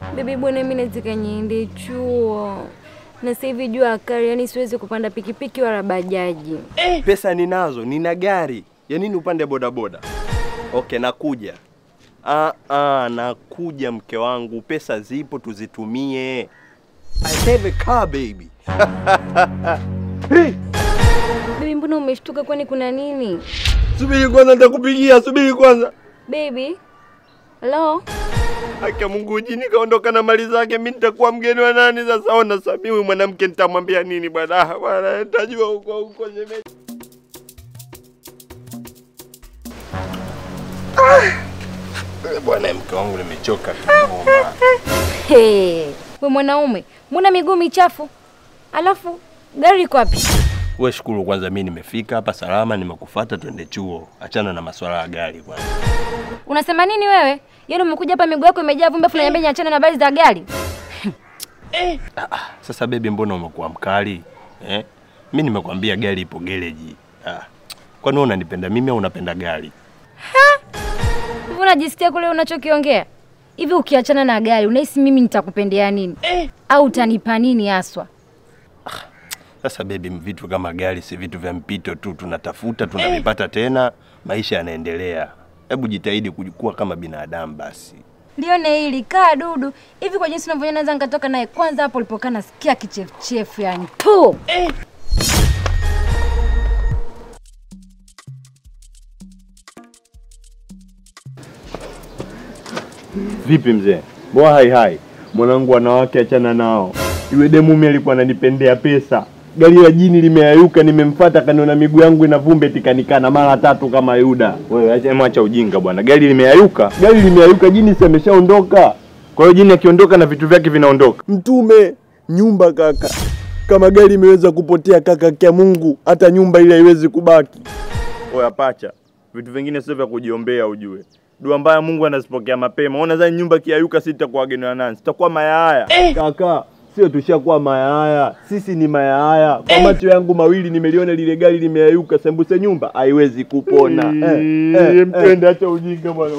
Bibi bwana, mimi nataka niende chuo na sasa hivi jua kali, yani siwezi kupanda pikipiki wala bajaji. Pesa ninazo, nina gari. Ya nini upande bodaboda? Okay, nakuja. Ah, ah, nakuja mke wangu, pesa zipo tuzitumie. I have a car baby. hey, Bibi, mbona umeshtuka? Kwani kuna nini? subiri kwanza, nitakupigia. Subiri kwanza. Baby, hello? Haki ya Mungu jini kaondoka na mali zake, mimi nitakuwa mgeni wa nani sasa? Ona Samiwi mwanamke nitamwambia nini bwana? Ah, Bwana nitajua huko huko shemeji. Ah, bwana mke wangu nimechoka kidogo. Hey, we mwanaume, mbona miguu michafu? Alafu gari iko wapi? Wewe shukuru kwanza, mimi nimefika hapa salama, nimekufuata twende chuo. Achana na masuala ya gari kwanza. Unasema nini wewe? Yaani umekuja hapa miguu yako imejaa vumbi afu unaniambia niachane na habari za gari? Sasa bebi, mbona umekuwa mkali eh? Mimi nimekwambia gari ipo gereji. Ah. Kwani wewe unanipenda mimi au unapenda gari? Hivi unajisikia kule unachokiongea? Hivi ukiachana na gari unahisi mimi nitakupendea nini? Au utanipa nini haswa? Sasa bebi, vitu kama gari si vitu vya mpito tu, tunatafuta tunavipata tena, maisha yanaendelea. Hebu jitahidi kuwa kama binadamu basi. Lione hili kaa dudu. Hivi kwa jinsi unavyoona naweza nikatoka naye kwanza hapo ulipokaa nasikia kichefuchefu yani. Tu. Vipi mzee? Boa hai hai. Mwanangu wanawake achana nao. Yule demu mimi alikuwa ananipendea pesa. Gari la jini limeayuka, nimemfuata kaniona miguu yangu ina vumbi tikanikana mara tatu kama Yuda. Wewe acha mwacha ujinga bwana. Gari limeayuka. Gari limeayuka, jini si ameshaondoka. Kwa hiyo jini akiondoka na vitu vyake vinaondoka. Mtume nyumba kaka. Kama gari imeweza kupotea kaka kia Mungu, hata nyumba ile haiwezi kubaki. Oya pacha, vitu vingine sio vya kujiombea ujue. Dua mbaya Mungu anazipokea mapema. Ona zani nyumba kiayuka, si tutakuwa wageni wa nani? Sitakuwa mayaya. Kaka, sio tushakuwa mayaya. Sisi ni mayaya. Kwa macho yangu mawili nimeliona lile gari limeayuka, sembuse nyumba haiwezi kupona. Eh, eh, mtende acha ujinga bwana.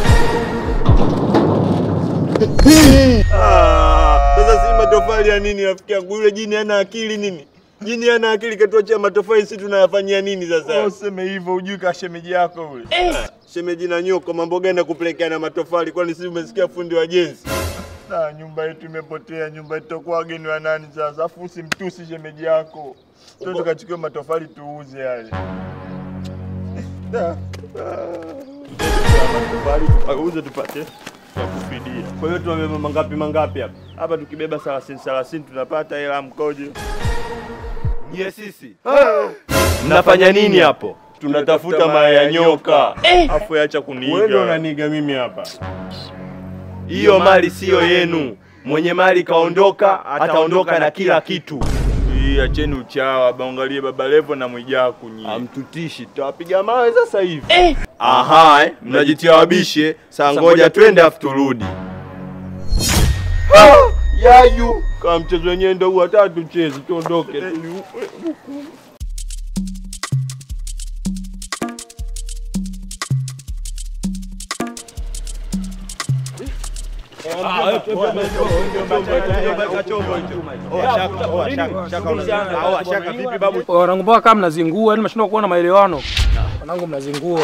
Ah, Sasa si matofali ya nini rafiki yangu? Yule jini hana akili nini? Jini hana akili katuachia matofali, si tunayafanyia nini sasa? Useme hivyo ujui ka shemeji yako yule. Shemeji na nyoko, mambo gani ya kupelekea na matofali? Kwani si umesikia fundi wa jenzi? Na nyumba yetu imepotea, nyumba yetu tutakuwa wageni wa nani sasa? Afu usimtusi shemeji yako. Twende tukachukue matofali tuuze yale. Da. Matofali tukauze tupate ya kufidia. Kwa hiyo tumebeba mangapi mangapi hapa? Hapa tukibeba 30 30 tunapata hela ya mkojo. Nye sisi. Mnafanya nini hapo? Tunatafuta mayai ya nyoka. Afu acha kuniiga. Wewe ndio unaniiga mimi hapa. Hiyo mali siyo yenu. Mwenye mali kaondoka, ataondoka na kila kitu. Hii acheni uchawa, baangalie baba Levo na Mwijaku nyie. Amtutishi, tutawapiga mawe sasa hivi. Aha, eh, mnajitia wabishe. Saa ngoja twende afu turudi. Yayu. Kama mchezo wenyewe ndio huu, hata tucheze, tuondoke. Wanangu mpaka kama mnazingua, yani mnashindwa kuona maelewano. Wanangu mnazingua.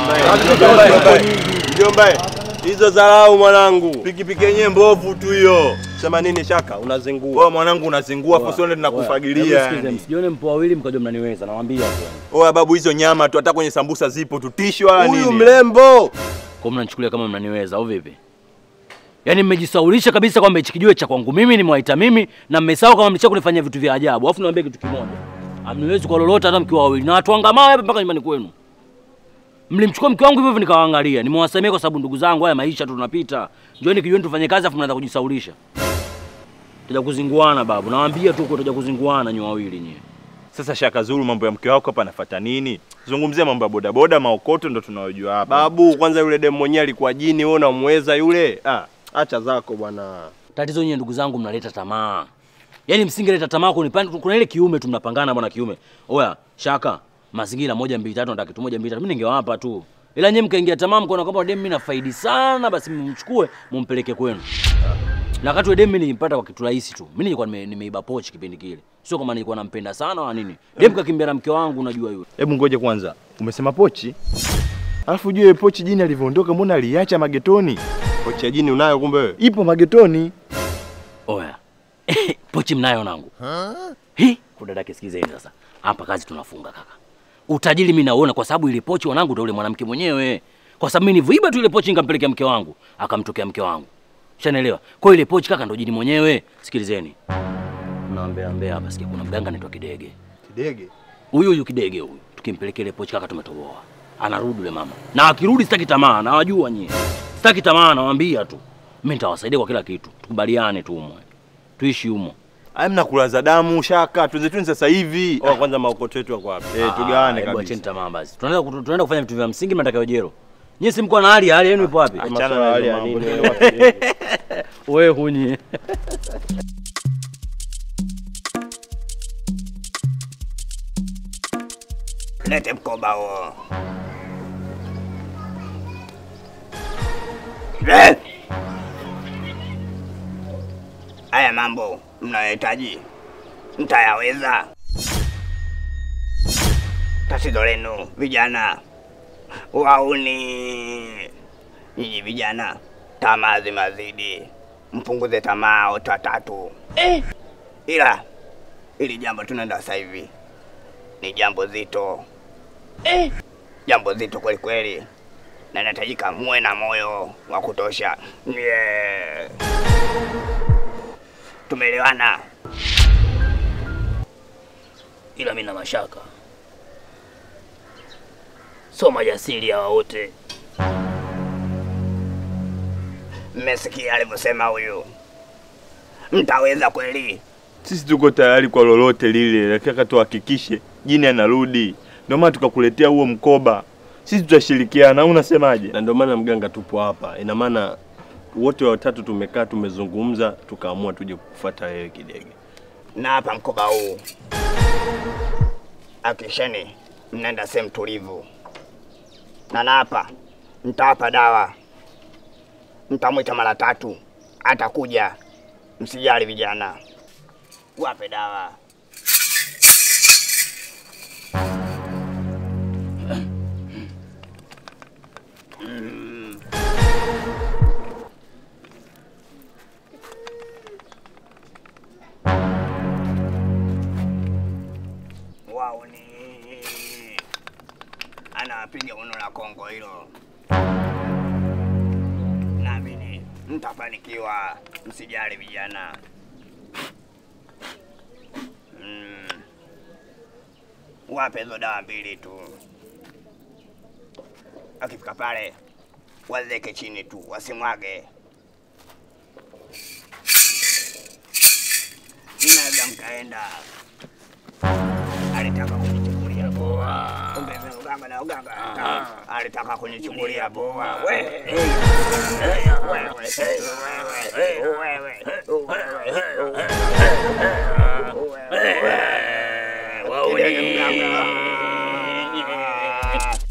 Mjomba, hizo dharau mwanangu. Pikipiki yenyewe mbovu tu hiyo. Sema nini Shaka? Unazingua. Wewe mwanangu unazingua, afu sione tunakufagilia yani. Msijione mpo wawili mkajua mnaniweza, nawaambia tu. Oya babu, hizo nyama tu hata kwenye sambusa zipo tutisho wala Huyu nini? mrembo. Kwa mnanichukulia kama mnaniweza au vipi? Yaani mmejisaulisha kabisa kwamba hichi kijiwe cha kwangu mimi nimewaita mimi na mmesahau kama mlicha kunifanyia vitu vya ajabu. Alafu niwaambie kitu kimoja. Hamniwezi kwa lolote hata mkiwa wawili. Na watu wanga mawe hapa mpaka nyumbani kwenu. Mlimchukua mke wangu hivyo hivyo nikawaangalia. Nimewasamea kwa sababu ndugu zangu haya maisha tu tunapita. Njooni kijiweni tufanye kazi afu mnaanza kujisaulisha. Tutaja kuzinguana babu. Nawaambia tu kwa tutaja kuzinguana nyoa wawili nyie. Sasa Shaka Zulu, mambo ya mke wako hapa anafuata nini? Zungumzia mambo ya bodaboda, maokoto ndo tunayojua hapa. Babu, kwanza yule demu mwenyewe alikuwa jini, wewe unamweza yule? Ah, acha zako bwana. Tatizo nyinyi ndugu zangu mnaleta tamaa. Yaani msingeleta tamaa kunipanda kuna ile kiume tu mnapangana bwana kiume. Oya, Shaka, mazingira moja mbili tatu nataka kitu moja mbili tatu. Mimi ningewapa tu. Ila nyinyi mkaingia tamaa mkaona kwamba demu mimi nafaidi sana basi mmchukue mumpeleke kwenu. Na wakati wa dem mimi nilimpata kwa kitu rahisi tu. Mimi nilikuwa nime- nimeiba pochi kipindi kile. Sio kama nilikuwa nampenda sana wala nini. Dem kakimbia na mke wangu unajua yule. Hebu ngoje kwanza, umesema pochi? Alafu jue pochi jini alivyoondoka, mbona aliacha magetoni? Pochi ya jini unayo kumbe wewe? Ipo magetoni. Oya. pochi mnayo nangu. Hi, kudadake sikizeni sasa. Hapa kazi tunafunga kaka. Utajiri mimi nauona kwa sababu ile pochi wanangu ndio yule mwanamke mwenyewe. Kwa sababu mimi nilivyoiba tu ile pochi nikampelekea mke wangu, akamtokea mke wangu. Ushanielewa? Kwa hiyo ile pochi kaka ndio jini mwenyewe. Sikilizeni. Naambia ambia hapa sikia kuna mganga anaitwa Kidege. Kidege. Huyu huyu Kidege huyu. Tukimpelekea ile pochi kaka tumetoboa. Anarudi yule mama. Na akirudi sitaki tamaa, nawajua nyie. Sitaki tamaa nawaambia tu. Mimi nitawasaidia kwa kila kitu. Tukubaliane tu umwe. Tuishi humo. Aya, mnakulaza damu shaka, tuzetuni sasa hivi. Oh, kwanza maokoto yetu yako wapi? Eh, tugawane Ah, hebu Acheni kabisa. tamaa basi. Tunaenda kutu- tunaenda kufanya vitu vya msingi mnataka wejero. Nyie si mko na hali hali yenu ipo wapi? Achana na wale ya nini. Wewe hunyi. Lete mkoba huo. Eh! Haya mambo mnayohitaji mtayaweza. Tatizo lenu vijana wauni, nyinyi vijana, tamaa zimazidi, mpunguze tamaa wote watatu. Ila ili jambo tunaenda sasa hivi ni jambo zito eh. Jambo zito kweli kweli, na inahitajika muwe na moyo wa kutosha. Yeah. Tumeelewana? ila mimi na mashaka, so majasiri hawa wote. Mmesikia alivyosema huyu? Mtaweza kweli? Sisi tuko tayari kwa lolote lile, nataka tuhakikishe jini anarudi. Ndio maana tukakuletea huo mkoba. Sisi tutashirikiana, au unasemaje? Na ndio maana mganga tupo hapa. Ina maana wote watatu tumekaa tumezungumza, tukaamua tuje kukufuata wewe Kidege. Na hapa mkoba huu, hakikisheni mnaenda sehemu tulivu, na na hapa mtawapa dawa, mtamwita mara tatu, atakuja. Msijali vijana, wape dawa. Wauni anawapiga uno la Kongo hilo. Naamini mtafanikiwa, msijali vijana. Mm. Wape hizo dawa mbili tu, akifika pale wazeke chini tu, wasimwage. Mnaweza mkaenda alitaka kunichukulia poa. Kumbe mimi uganga na uganga. Alitaka kunichukulia poa. We. Wewe. Wewe. Wewe.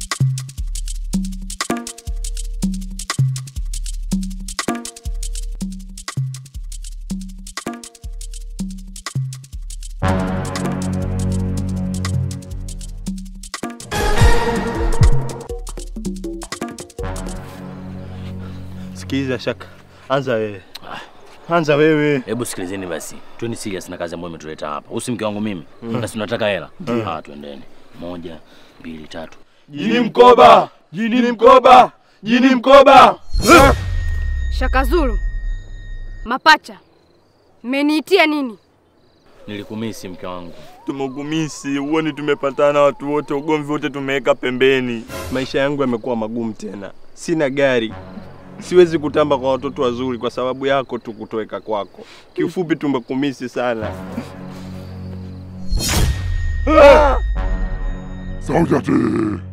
Sikiliza shaka, anza wewe, anza wewe. Hebu sikilizeni basi. Tueni serious na kazi ambayo imetuleta hapa. Usi mke wangu mimi. Na si tunataka hela. Ah, twendeni. Moja, mbili, tatu. Jini mkoba, jini mkoba, jini mkoba. Shaka Zulu, mapacha, mmeniitia nini? Nilikumisi mke wangu. Tumekumisi, uoni tumepatana watu wote, ugomvi wote tumeweka pembeni. Maisha yangu yamekuwa magumu tena, sina gari, siwezi kutamba kwa watoto wazuri kwa sababu yako tu kutoweka kwako. Kiufupi tumekumisi sana. Sauti